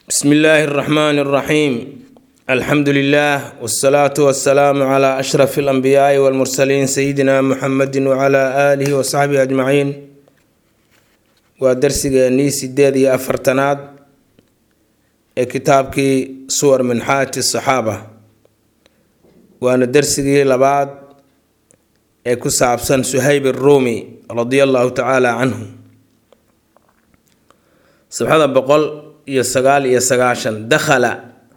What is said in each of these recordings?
bsmi illaahi اraxmaan اraxiim alxamdu lilah wsalaatu wasalaamu cla ashraf اlanbiyaai wاlmursaliin sayidina muxamedi wcla aalihi wasaxbihi ajmaciin waa darsigeenii sideed iyo afartanaad ee kitaabkii suwar min xaati saxaaba waana darsigii labaad ee ku saabsan suhayb aruumi radia allahu tacaala canhu sabxada boqol iyo sagaal iyo sagaashan dakhala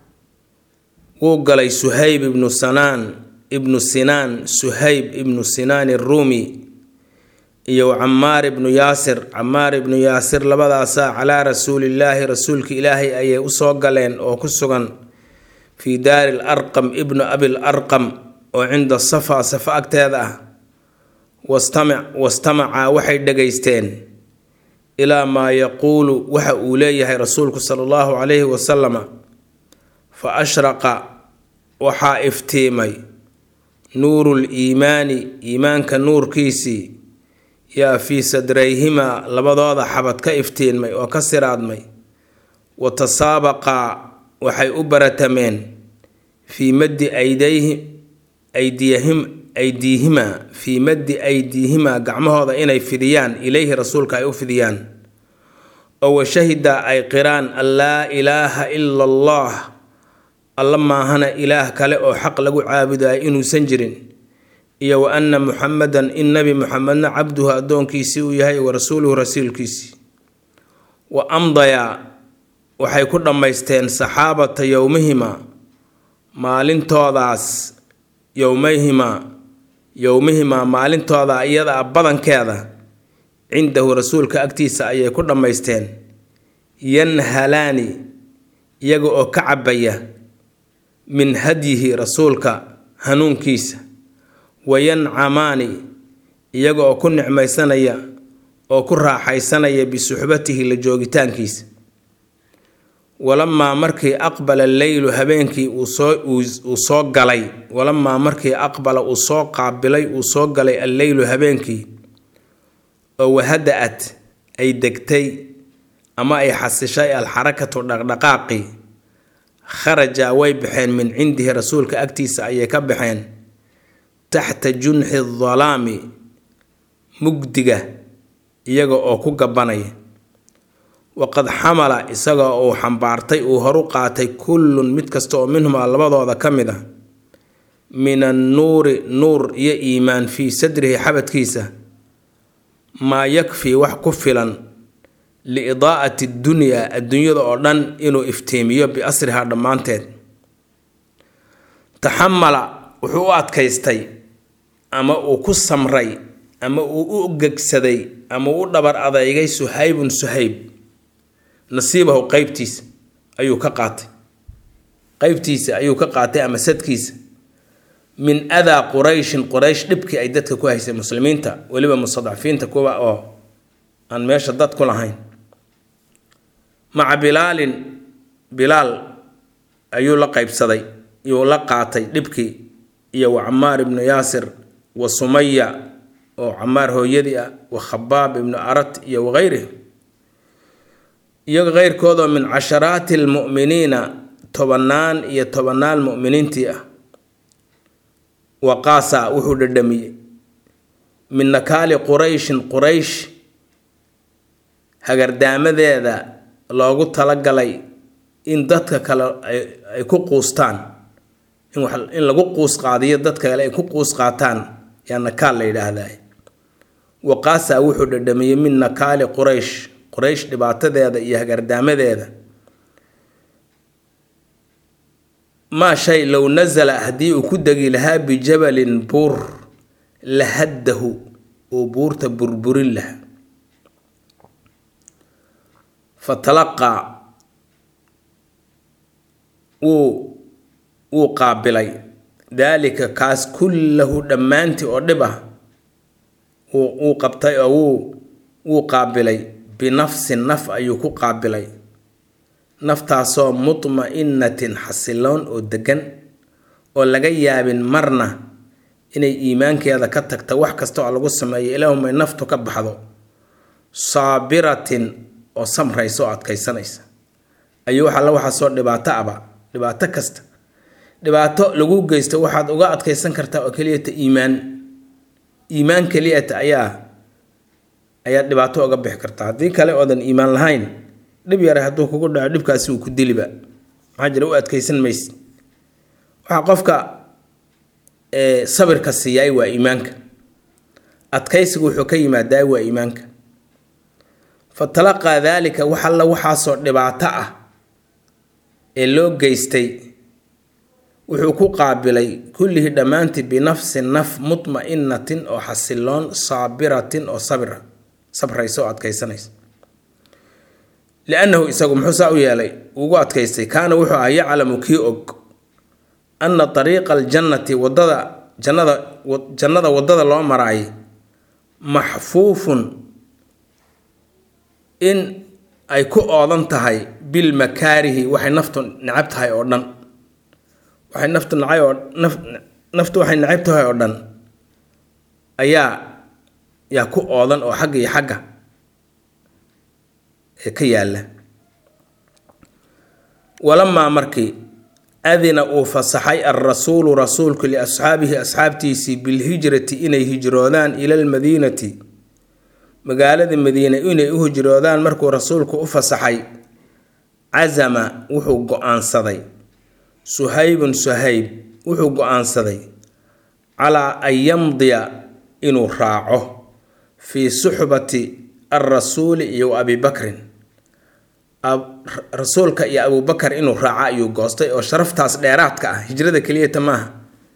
wuu galay suhayb ibnu sanaan ibnu sinaan suhayb ibnu sinaan iruumi iyo camaar ibnu yaasir camaar ibnu yaasir labadaasaa calaa rasuulillaahi rasuulka ilaahay ayay usoo galeen oo ku sugan fii daari l arqam ibnu abil arqam oo cinda safa safa agteeda ah wastamic wastamacaa waxay dhegaysteen ilaa maa yaquulu waxa uu leeyahay rasuulku sala allahu calayhi wasalama fa ashraqa waxaa iftiimay nuurul iimaani iimaanka nuurkiisii yaa fii sadrayhimaa labadooda xabad ka iftiinmay oo ka siraadmay wa tasaabaqaa waxay u baratameen fii maddi aydayhi aydiyahim aydiihimaa fii maddi aydiihimaa gacmahooda inay fidiyaan ilayhi rasuulka ay u fidiyaan oo washahida ay qiraan an laa ilaaha ila allah alla maahana ilaah kale oo xaq lagu caabudayo inuusan jirin iyo wa anna muxamedan in nebi muxamedna cabduhu addoonkiisii uu yahay wa rasuuluhu rasuulkiisii wa amdayaa waxay ku dhammaysteen saxaabata yowmihimaa maalintoodaas yowmayhimaa yowmihimaa maalintooda iyada a badankeeda cindahu rasuulka agtiisa ayay ku dhammaysteen yanhalaani iyaga oo ka cabaya min hadyihi rasuulka hanuunkiisa wayancamaani iyaga oo ku nicmaysanaya oo ku raaxaysanaya bisuxbatihi la joogitaankiisa walamaa markii aqbala leylu habeenkii uu soo galay walamaa markii aqbala uu soo qaabilay uu soo galay alleylu habeenkii oo wahada-at ay degtay ama ay xasishay alxarakatu dhaqdhaqaaqii kharaja way baxeen min cindihi rasuulka agtiisa ayay ka baxeen taxta junxi dalaami mugdiga iyaga oo ku gabanaya waqad xamala isaga uu xambaartay uu horu qaatay kullun mid kasta oo minhumaa labadooda ka mid ah min annuuri nuur iyo iimaan fii sadrihi xabadkiisa maa yakfii wax ku filan liidaa'ati dunyaa adduunyada oo dhan inuu iftiimiyo biasrihaa dhammaanteed taxamala wuxuu u adkaystay ama uu ku samray ama uu u gegsaday ama uu u dhabar adeygay suhaybun suhayb nasiibahu qeybtiisa ayuu ka qaatay qeybtiisa ayuu ka qaatay ama sadkiisa min adaa qurayshin quraysh dhibkii ay dadka ku haysay muslimiinta weliba mustadcafiinta kuwa oo aan meesha dad ku lahayn maca bilaalin bilaal ayuu la qeybsaday yuu la qaatay dhibkii iyo wa camaar ibnu yaasir wa sumaya oo camaar hooyadii ah wa khabaab ibnu arat iyo wakeyrih iyo keyrkoodoo min casharaati almu'miniina tobannaan iyo tobannaan mu'miniintii ah waqaasa wuxuu dhadhamiyey min nakaali qurayshin quraysh hagardaamadeeda loogu talagalay in dadka kale ay ku quustaan in lagu quus qaadiyo dadka kale ay ku quus qaataan yaa nakaal la yidhaahdaa waqaasa wuxuu dhadhamiyey min nakaali quraysh quraysh dhibaatadeeda iyo hagardaamadeeda maa shay low nasala haddii uu ku degi lahaa bijabalin buur lahaddahu uu buurta burburin lahaa fatalaqaa wuu wuu qaabilay daalika kaas kullahu dhammaantii oo dhib ah wuu qabtay oo wuu wuu qaabilay binafsin naf ayuu ku qaabilay naftaasoo mutma-inatin xasiloon oo degan oo laga yaabin marna inay iimaankeeda ka tagta wax kasta oo lagu sameeyo ilaahumay naftu ka baxdo saabiratin oo samraysa oo adkaysanaysa ayuu wax alla waxaa soo dhibaato aba dhibaato kasta dhibaato lagu geysto waxaad uga adkaysan kartaa oo keliyata iimaan iimaan keliyata ayaa ayaad dhibaato uga bixi kartaa haddii kale oodan iimaan lahayn dhib yare hadduu kugu dhaco dhibkaasi uu ku diliba maxaa jira u adkaysan mayse waxaa qofka sabirka siiyaay waa iimaanka adkaysigu wuxuu ka yimaadaa waa iimaanka fatalaqaa daalika wax alla waxaasoo dhibaato ah ee loo geystay wuxuu ku qaabilay kullihii dhammaantii binafsin naf mutma-inatin oo xasiloon saabiratin oo sabira sabraysa oo adkaysanaysa liannahu isagu muxuu saa u yeelay ugu adkaystay kaana wuxuu ah yaclamu kii og anna ariiqa aljannati wadada jannada jannada waddada loo maraay maxfuufun in ay ku oodan tahay bilmakaarihi waxay naftu necab tahay oo dhan waxay naftu nacay oo naf naftu waxay necab tahay oo dhan ayaa yaa ku oodan oo xagga iyo xagga ee ka yaalla walamaa markii adina uu fasaxay alrasuulu rasuulku liasxaabihi asxaabtiisii bilhijrati inay hijroodaan ila almadiinati magaalada madiine inay u hijroodaan markuu rasuulku u fasaxay casama wuxuu go-aansaday suhaybun suhayb wuxuu go-aansaday calaa an yamdiya inuu raaco fii suxbati alrasuuli iyo abi bakrin rasuulka iyo abubakar inuu raaco ayuu goostay oo sharaftaas dheeraadka ah hijrada keliyata maaha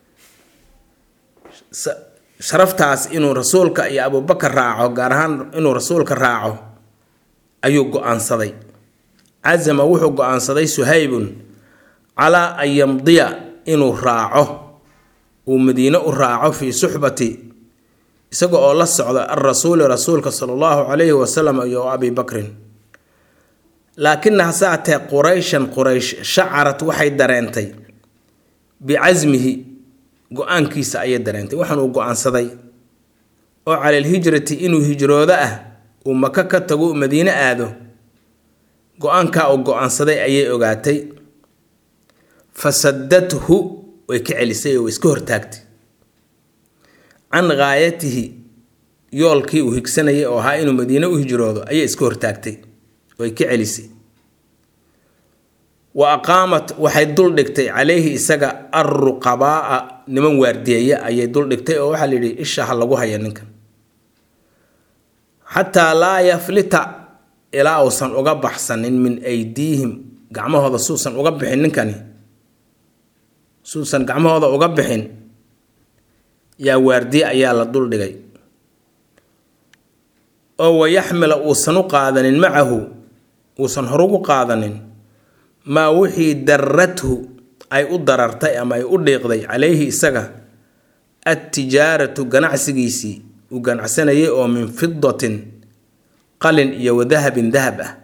sharaftaas inuu rasuulka iyo abubakar raaco gaar ahaan inuu rasuulka raaco ayuu go-aansaday casama wuxuu go-aansaday suhaybun calaa an yamdiya inuu raaco uu madiine u raaco fii suxbati isaga oo la socda alrasuuli rasuulka sala allahu calayhi wasalam iyo abi bakrin laakina hase atee qurayshan quraysh shacarad waxay dareentay bicasmihi go-aankiisa ayay dareentay waxaan uu go-aansaday oo cala alhijrati inuu hijroodo ah uu maka ka tago u madiine aado go-aankaa uu go-aansaday ayay ogaatay fasadathu way ka celisay oo way iska hortaagtay can gaayatihi yoolkii uu higsanayay oo ahaa inuu madiine u hijroodo ayay iska hortaagtay way ka celisay wa aqaamat waxay dul dhigtay calayhi isaga alruqabaa'a niman waardiyeeya ayay dul dhigtay oo waxaa la yidhi isha ha lagu haya ninkan xataa laa yaflita ilaa uusan uga baxsanin min aydiihim gacmahooda suusan uga bixin ninkani suusan gacmahooda uga bixin yaa waardiye ayaa la dul dhigay oo wayaxmila uusan u qaadanin macahu uusan horugu qaadanin maa wixii darathu ay u darartay ama ay u dhiiqday calayhi isaga adtijaaratu ganacsigiisii uu ganacsanayay oo min fidatin qalin iyo wadahabin dahab ah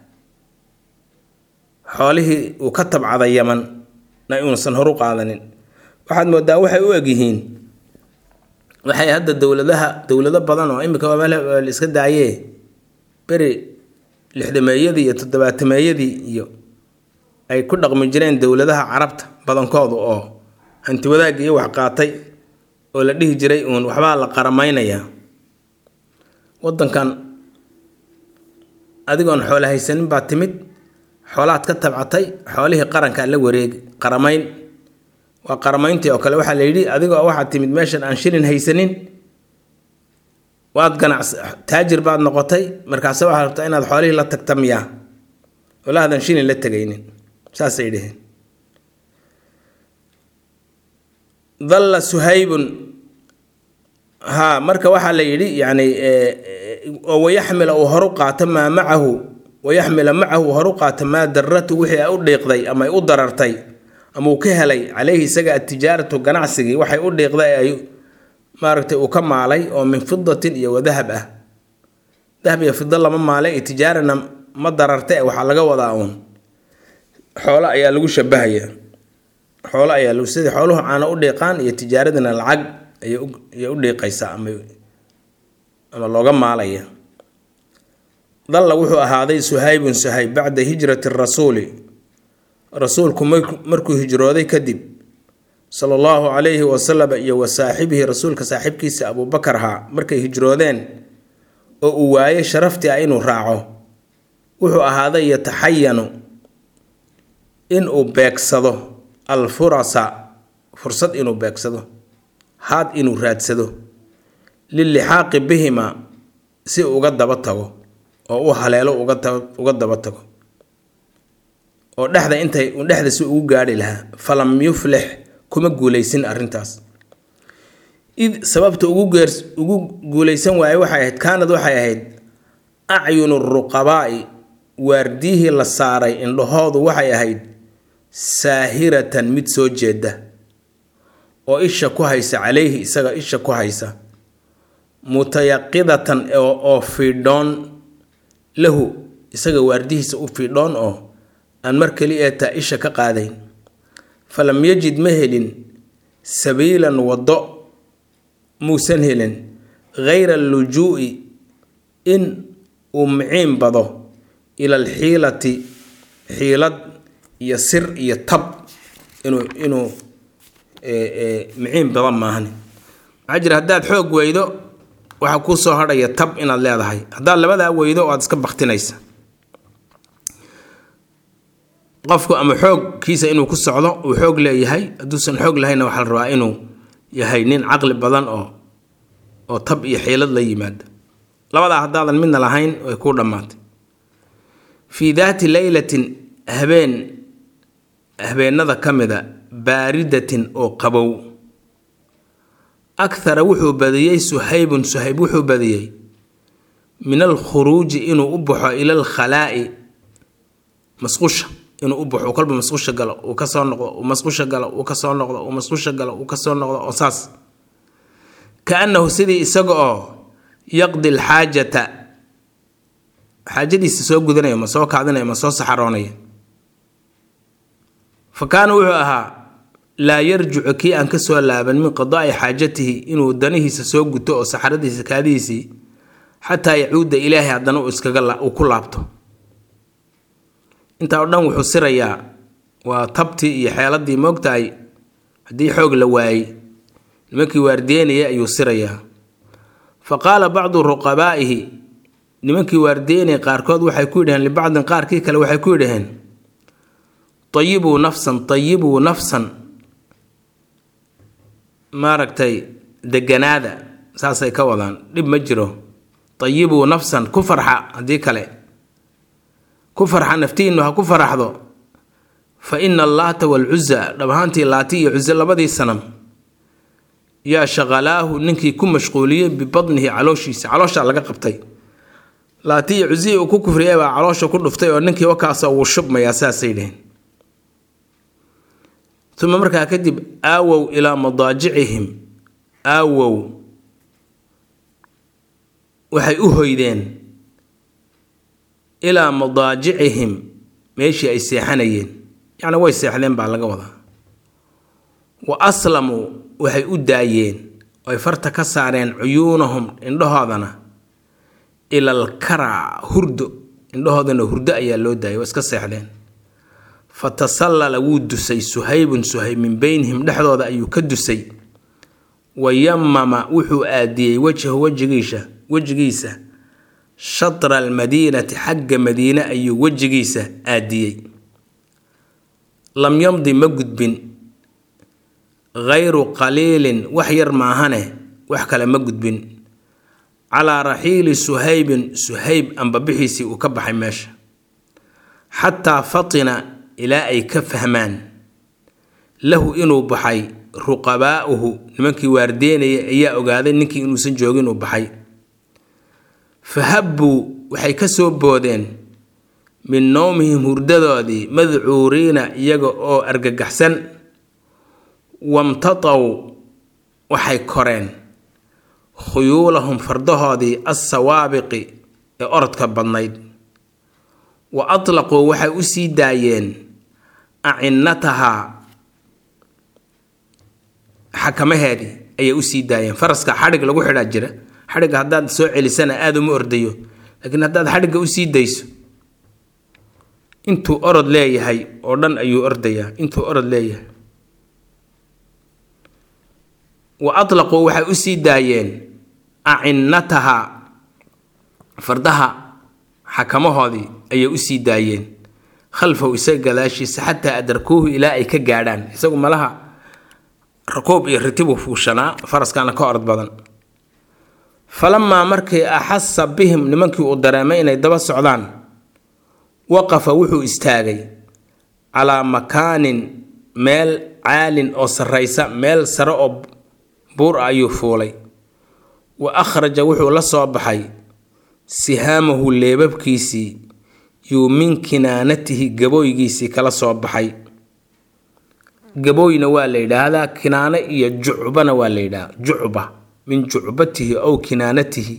xoolihii uu ka tabcaday yaman na inuusan horu qaadanin waxaad moodaa waxay u egyihiin waxay hadda dowladaha dowlado badan oo imika la iska daayee beri lixdameeyadii iyo toddobaatameeyadii iyo ay ku dhaqmi jireen dowladaha carabta badankoodu oo hanti wadaag iyo wax qaatay oo la dhihi jiray uun waxbaa la qaramaynayaa wadankan adigoon xoola haysanin baa timid xoolaad ka tabcatay xoolihii qarankaa la wareegi qaramayn waa qaramayntii oo kale waxaa la yidhi adigoo waxaad timid meeshan aan shilin haysanin waad ganacs taajir baad noqotay markaase waxaad rabtaa inaad xoolihii la tagta miyaa oo la hadan shilin la tegaynin saasay dheheen dalla suhaybun haa marka waxaa la yidhi yacni oo wayaxmila uu horu qaato maa macahu wayaxmila macahu horu qaato maa daratu wixii ay u dhiiqday ama ay u darartay ama uu ka helay caleyhi isaga atijaaratu ganacsigii waxay u dhiiqday ay maaragtay uu ka maalay oo min fidatin iyo wadahab ah dahab iyo fido lama maalay iyo tijaarana ma dararte waxaa laga wadaa uun xoolo ayaa lagu shabahayaa xoolo ayaa lagu sidii xooluhu caana u dhiiqaan iyo tijaaradina lacag ayay u dhiiqaysaa ama ama looga maalaya dalla wuxuu ahaaday suhaybun suhayb bacda hijrati rasuuli rasuulku markuu hijrooday kadib sala allahu calayhi wasalam iyo wa saaxibihi rasuulka saaxiibkiisa abuubakar ahaa markay hijroodeen oo uu waayey sharaftii ah inuu raaco wuxuu ahaaday yataxayanu inuu beegsado alfurasa fursad inuu beegsado haad inuu raadsado lilixaaqi bihima si uga daba tago oo u haleelo uga daba tago oo dhexda intay dhexda si ugu gaarhi lahaa falam yuflix kuma guulaysin arrintaas id sababta ugu geer ugu guulaysan waaye waxay ahayd kaanad waxay ahayd acyunu ruqabaa'i waardiyihii la saaray indhahoodu waxay ahayd saahiratan mid soo jeeda oo isha ku haysa calayhi isaga isha ku haysa mutayaqidatan oo fiidhoon lahu isaga waardihiisa u fiidhoon oo aan mar keli ee taa isha ka qaadayn falam yajid ma helin sabiilan waddo muusan helin ghayra allujuu'i in uu miciin bado ila alxiilati xiilad iyo sir iyo tab inuu inuu miciin badan maahani maxaa jira haddaad xoog weydo waxaa kuu soo hadhaya tab inaad leedahay haddaad labadaa weydo waad iska baktinaysa qofku ama xoogkiisa inuu ku socdo uu xoog leeyahay hadduusan xoog lahayna waxaa la rabaa inuu yahay nin caqli badan oo oo tab iyo xiilad la yimaada labadaa haddaadan midna lahayn way kuu dhammaatay fii daati leylatin habeen habeenada ka mida baaridatin oo qabow akhara wuxuu badiyey suhaybun suhayb wuxuu badiyey min alkhuruuji inuu u baxo ila alkhalaa'i masqusha inuu u baxo kolba masqusha galo uu kasoo noqdo uu masqusha galo uu kasoo noqdo uu masqusha galo uu kasoo noqdo oo saas kaannahu sidii isaga oo yaqdi alxaajata xaajadiisa soo gudanaya ma soo kaadinaya ma soo saxaroonaya fa kaana wuxuu ahaa laa yarjicu kii aan kasoo laaban min qadaa'i xaajatihi inuu danihiisa soo guto oo saxaradiisa kaadihiisii xataa yacuuda ilaahay haddana uu iskaga uu ku laabto intaa oo dhan wuxuu sirayaa waa tabtii iyo xeeladii moogtahay haddii xoog la waayey nimankii waardiyeynaya ayuu sirayaa fa qaala bacdu ruqabaa'ihi nimankii waardiyeynaya qaarkood waxay ku yidhaheen libacdin qaarkii kale waxay ku yidhaheen ayibuu nafsan ayibuu nafsan maaragtay deganaada saasay ka wadaan dhib ma jiro ayibuu nafsan ku farxa haddii kale ku farxa naftiinnu ha ku faraxdo fa ina allaata walcuza dhab ahaantii laati iyo cuze labadii sanam yaa shaqalaahu ninkii ku mashquuliyey bibadnihi calooshiisa calooshaa laga qabtay laati iyo cuzihii uu ku kufriyay baa caloosha ku dhuftay oo ninkii wakaasoo wuu shubmayaa saasay dheheen uma markaa kadib aawow ilaa madaajicihim aawow waxay u hoydeen ilaa madaajicihim meeshii ay seexanayeen yacni way seexdeen baa laga wadaa wa aslamuu waxay u daayeen oy farta ka saareen cuyuunahum indhahoodana ilal kara hurdo indhahoodana hurdo ayaa loo daayay waa iska seexdeen fa tasallala wuu dusay suhaybun suhayb min beynihim dhexdooda ayuu ka dusay wa yamama wuxuu aadiyey wejhahu wejigiisa wejigiisa shatra almadiinati xagga madiine ayuu wejigiisa aadiyey lam yamdi ma gudbin ghayru qaliilin wax yar maahane wax kale ma gudbin calaa raxiili suhaybin suhayb ambabixiisii uu ka baxay meesha xataa fatina ilaa ay ka fahmaan lahu inuu baxay ruqabaa'uhu nimankii waardeynaya ayaa ogaaday ninkii inuusan joogin uu baxay fahabbuu waxay ka soo boodeen min nowmihim hurdadoodii madcuuriina iyaga oo argagaxsan wamtataw waxay koreen khuyuulahum fardahoodii assawaabiqi ee orodka badnayd wa atlaquu waxay u sii daayeen acinnatahaa xakamaheedii ayay usii daayeen faraska xadhig lagu xidhaa jira xadhigga haddaad soo celisana aada uma ordayo laakiin haddaad xadhigga usii dayso intuu orod leeyahay oo dhan ayuu ordayaa intuu orod leeyahay wa atlaquu waxay u sii daayeen acinnataha fardaha xakamahoodii ayay u sii daayeen khalfahu isaga gadaashiisa xataa adarkuuhu ilaa ay ka gaadhaan isagu malaha rakuub iyo ritibu fuushanaa faraskaana ka orod badan falamaa markii axasa bihim nimankii uu dareemay inay daba socdaan waqafa wuxuu istaagay calaa makaanin meel caalin oo sarraysa meel sare oo buur ah ayuu fuulay wa akhraja wuxuu la soo baxay sihaamahu leebabkiisii yuu min kinaanatihi gabooygiisii kala soo baxay gabooyna waa la yidhaahdaa kinaano iyo jucbana waa la yidhahdaa jucba min jucbatihi ow kinaanatihi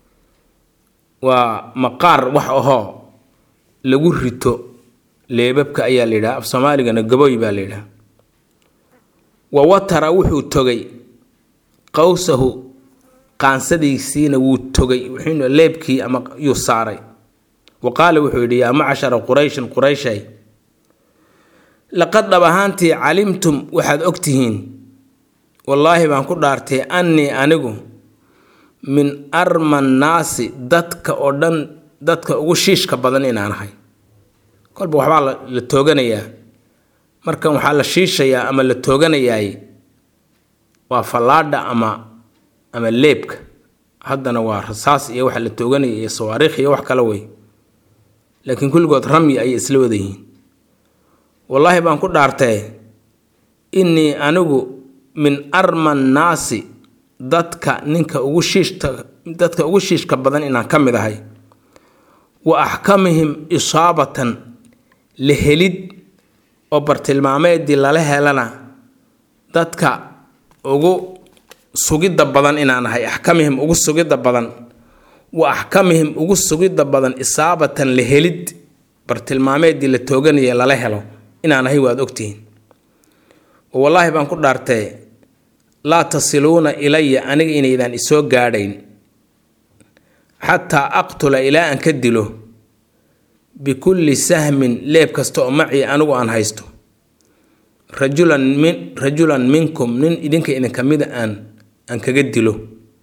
waa maqaar wax ahoo lagu rito leebabka ayaa la yidhaha af soomaaligana gabooy baa la yidhaha wa watara wuxuu togay qowsahu qaansadiisiina wuu togay wuxuuna leebkii ama yuu saaray wa qaala wuxuu yidhi yaa macshara qurayshin qurayshay laqad dhab ahaantii calimtum waxaad ogtihiin wallaahi baan ku dhaartay annii anigu min arma nnaasi dadka oo dhan dadka ugu shiishka badan inaan ahay kolba waxbaa la tooganayaa markan waxaa la shiishayaa ama la tooganayaay waa fallaadha ama ama leebka haddana waa rasaas iyo waxa la tooganaya iyo sawaariikh iyo wax kale wey laakiin kulligood ramyi ayay isla wada yihiin wallaahi baan ku dhaartee innii anigu min arma nnaasi dadka ninka ugu shiishta dadka ugu shiishka badan inaan ka mid ahay wa axkamihim isaabatan la helid oo bartilmaameedii lala helana dadka ugu sugidda badan inaan ahay axkamihim ugu sugidda badan wa axkamihim ugu sugidda badan isaabatan la helid bartilmaameedii la tooganaya lala helo inaan ahay waad ogtihiin wallaahi baan ku dhaartee laa tasiluuna ilaya aniga inaydaan isoo gaadhayn xataa aqtula ilaa aan ka dilo bikulli sahmin leeb kasta oo macii anigu aan haysto rajulan min rajulan minkum nin idinka idinka mida aan aan kaga dilo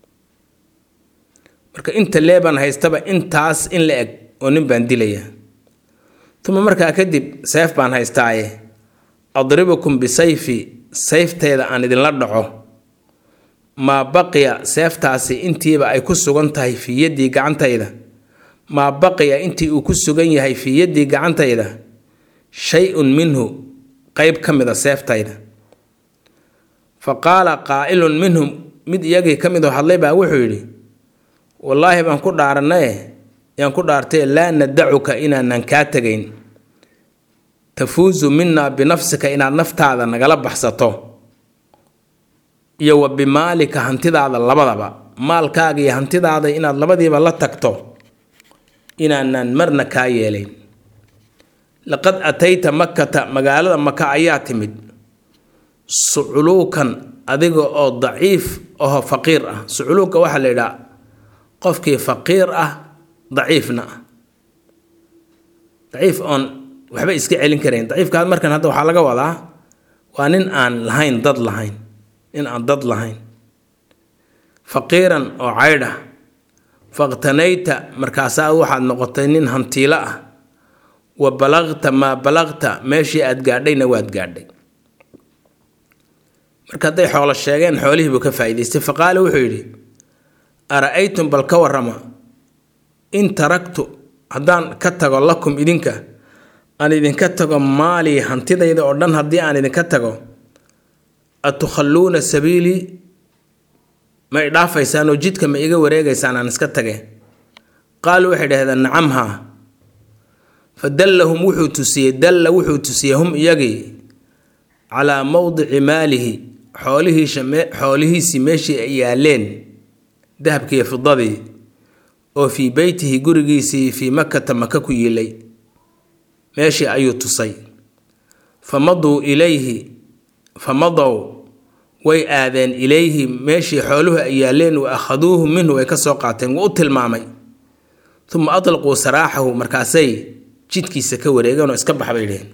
marka inta leebaan haystaba intaas in la eg oo nin baan dilaya uma markaa kadib seef baan haystaaye adribukum bisayfi sayfteeda aan idinla dhaco maa baqiya seeftaasi intiiba ay ku sugan tahay fii yaddii gacantayda maa baqiya intii uu ku sugan yahay fii yaddii gacantayda shay-un minhu qeyb ka mid a seeftayda fa qaala qaa'ilun minhum mid iyagii ka mid oo hadlay baa wuxuu yidhi wallaahi baan ku dhaaranaye yaan ku dhaartay laa nadacuka inaanan kaa tegayn tafuusu minaa binafsika inaad naftaada nagala baxsato iyo wa bimaalika hantidaada labadaba maalkaaga iyo hantidaada inaad labadiiba la tagto inaanan marna kaa yeelayn laqad atayta makkata magaalada maka ayaa timid suculuukan adiga oo daciif aho faqiir ah suculuuka waxaa la yidhaha qofkii faqiir ah daciifna ah daciif oon waxba iska celin karayn daciifkaas markan hadda waxaa laga wadaa waa nin aan lahayn dad lahayn nin aan dad lahayn faqiiran oo caydh ah faqtanayta markaasaa waxaad noqotay nin hantiilo ah wa balaqta maa balaqta meeshii aad gaadhayna waad gaadhay marka hadday xoolo sheegeen xoolihiibuu ka faa'idaystay faqaala wuxuu yidhi ara-aytum bal ka warrama in taraktu haddaan ka tago lakum idinka aan idinka tago maalii hantidayda oo dhan haddii aan idinka tago atukhalluuna sabiilii ma i dhaafaysaan oo jidka ma iga wareegaysaan aan iska tage qaaluu waxay dhahdeen nacam haa fa dallahum wuxuu tusiyey dalla wuxuu tusiyey hum iyagii calaa mowdici maalihi xoolihiisa xoolihiisii meeshii ay yaaleen dahabkiiyo fidadii oo fii beytihi gurigiisii fii makata maka ku yiilay meeshii ayuu tusay famaduu ilayhi famadow way aadeen ilayhi meeshii xooluhu ay yaaleen wa akhaduuhu minhu way ka soo qaateen wuu u tilmaamay uma atlaquu saraaxahu markaasay jidkiisa ka wareegeen oo iska bax bay dheheen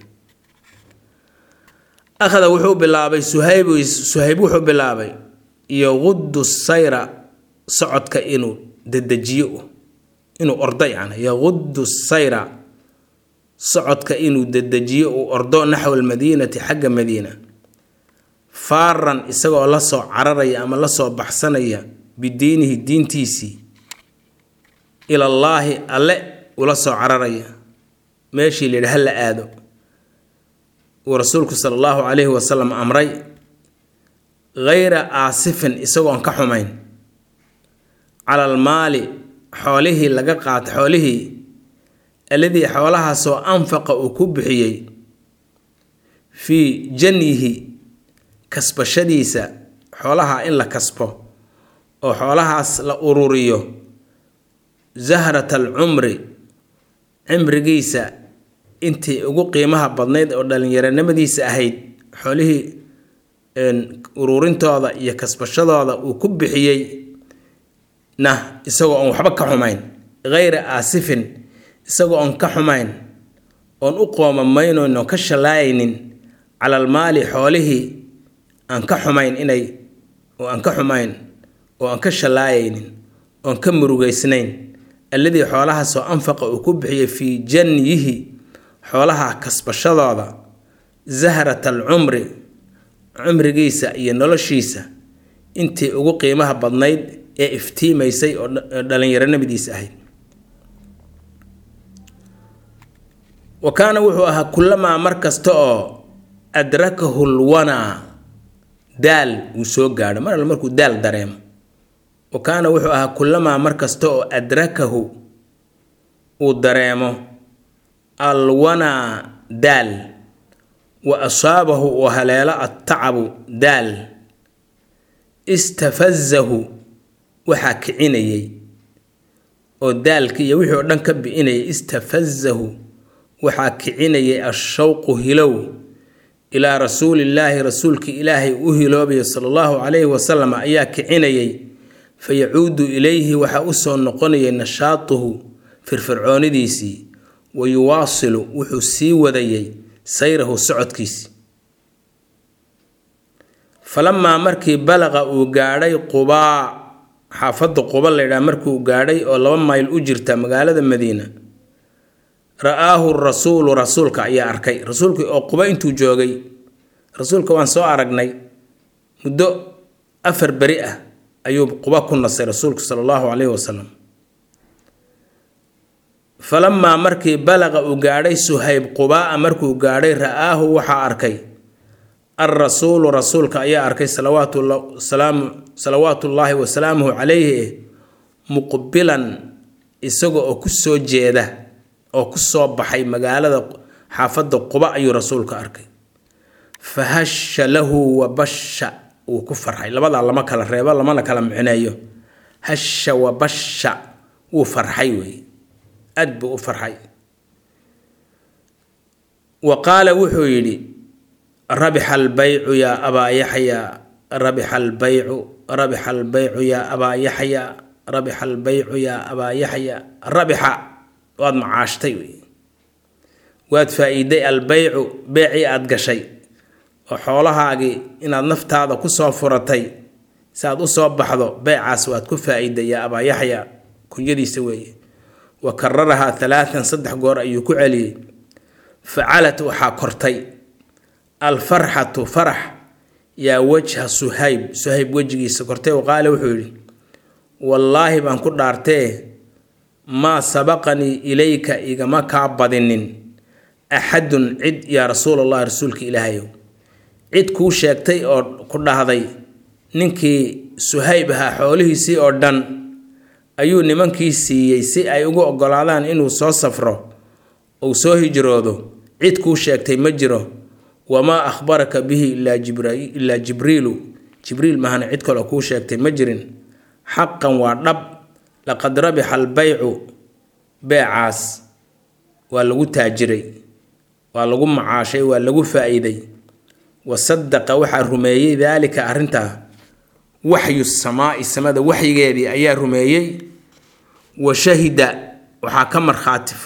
akhada wuxuu bilaabay suhayb suhayb wuxuu bilaabay yaqudu sayra socodka inuu dedejiyo inuu ordo yani yaqudu sayra socodka inuu dedejiyo uu ordo naxwa almadiinati xagga madiina faaran isagoo la soo cararaya ama la soo baxsanaya bidiinihi diintiisii ilallaahi alle ula soo cararaya meeshii la yidhi ha la aado uu rasuulku sala allahu calayhi wasalam amray hayra aasifin isagoon ka xumayn cala almaali xoolihii laga qaata xoolihii alladii xoolahaasoo anfaqa uu ku bixiyey fii janyihi kasbashadiisa xoolaha in la kasbo oo xoolahaas la ururiyo zahrata alcumri cimrigiisa intii ugu qiimaha badnayd oo dhalinyaronimadiisa ahayd xoolihii ururintooda iyo kasbashadooda uu ku bixiyey na isagoo oon waxba ka xumayn hayra aasifin isagoo oon ka xumayn oon u qoomamaynayno ka shallaayaynin cala almaali xoolihii aan ka xumayn inay oo aan ka xumayn oo aan ka shallaayaynin oon ka murugaysnayn alladii xoolahaasoo anfaqa uu ku bixiyey fii janyihi xoolaha kasbashadooda zahrata alcumri cumrigiisa iyo noloshiisa intii ugu qiimaha badnayd ee iftiimaysay oo dhalinyaronimadiisa ahayd wa kaana wuxuu ahaa kullamaa mar kasta oo adrakahu lwanaa daal uu soo gaadho mar alle markuu daal dareemo wa kaana wuxuu ahaa kullamaa mar kasta oo adrakahu uu dareemo alwanaa daal wa asaabahu uu haleelo attacabu daal istafazahu waxaa kicinayay oo daalki iyo wixii oo dhan ka bi'inayay istafazahu waxaa kicinayay ashawqu hilow ilaa rasuulillaahi rasuulki ilaahay u hiloobayo sala allahu calayhi wasalam ayaa kicinayay fa yacuudu ilayhi waxaa usoo noqonayay nashaatuhu firfircoonidiisii wa yuwaasilu wuxuu sii wadayay sayrahu socodkiisii falamaa markii balaqa uu gaadhay qubaa xaafadda quba laydhaha markiuu gaadhay oo laba mayl u jirta magaalada madiina ra-aahu rasuulu rasuulka ayaa arkay rasuulkii oo quba intuu joogay rasuulka waan soo aragnay muddo afar beri ah ayuu quba ku nasay rasuulku sala allahu calayhi wasalam falamaa markii balaqa uu gaadhay suhayb qubaa markuu gaadhay ra-aahu waxaa arkay alrasuulu rasuulka ayaa arkay salawaatullaahi wasalaamuhu calayhi muqbilan isaga oo ku soo jeeda oo ku soo baxay magaalada xaafadda quba ayuu rasuulka arkay fa hasha lahu wa basha wuu ku farxay labadaa lama kala reebo lamana kala micneeyo hasha wa basha wuu farxay wey aad buu u farxay wa qaala wuxuu yidhi rabixa albaycu yaa abaa yaxyaa rabixa albaycu rabixa albaycu yaa abaa yaxyaa rabixa albaycu yaa abaa yaxyaa rabixa waad macaashtay wey waad faa-iiday albaycu beecii aada gashay oo xoolahaagii inaad naftaada kusoo furatay si aad usoo baxdo beecaas waad ku faa-iiday yaa abaa yaxyaa kunyadiisa weeye wa kararahaa halaatan saddex goor ayuu ku celiyey facalat waxaa kortay alfarxatu farax yaa wajha suhayb suhayb wejigiisa kortay oo qaale wuxuu yidhi wallaahi baan ku dhaartee maa sabaqanii ilayka igama kaa badinin axadun cid yaa rasuulallahi rasuulka ilaahayow cid kuu sheegtay oo ku dhahday ninkii suhayb ahaa xoolihiisii oo dhan ayuu nimankii siiyey si ay ugu ogolaadaan inuu soo safro uu soo hijroodo cid kuu sheegtay ma jiro wamaa akhbaraka bihi ilaa jibriilu jibriil mahana cid kaloo kuu sheegtay ma jirin xaqan waa dhab laqad rabixa albaycu beecaas waa lagu taajiray waa lagu macaashay waa lagu faa-iiday wa sadaqa waxaa rumeeyey daalika arrintaa waxyu samaai samada waxyigeedii ayaa rumeeyey wa shahida waxaa ka markhaati furay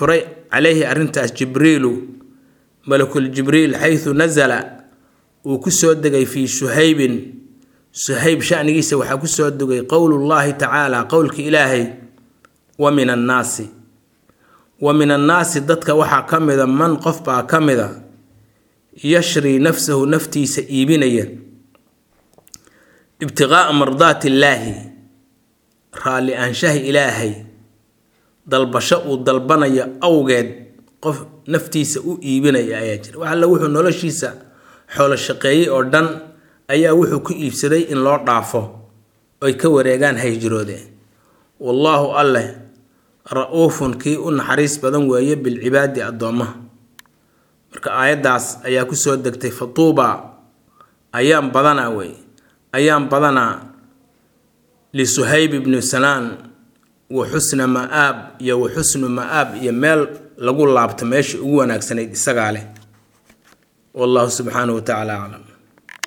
calayhi arrintaas jibriilu malakul jibriil xaysu nasala uu ku soo degay fii suhaybin suhayb shanigiisa waxaa ku soo degay qowlullaahi tacaala qowlka ilaahay wa min annaasi wa min annaasi dadka waxaa ka mida man qof baa ka mida yashrii nafsahu naftiisa iibinaya ibtiqaa'a mardaati illaahi raalli aanshaha ilaahay dalbasho uu dalbanayo awgeed qof naftiisa u iibinaya ayaa jira wax alla wuxuu noloshiisa xoolo shaqeeyey oo dhan ayaa wuxuu ku iibsaday in loo dhaafo oy ka wareegaan hayjiroodeen wallaahu alleh ra-uufun kii u naxariis badan weeye bilcibaadi addoommaha marka aayaddaas ayaa ku soo degtay fatuuba ayaan badanaa wey ayaan badanaa lisuhayb ibnu sanaan wa xusna ma-aab iyo wa xusnu ma-aab iyo meel lagu laabto meesha ugu wanaagsanayd isagaa leh wallahu subxaanahu wa tacaala aclam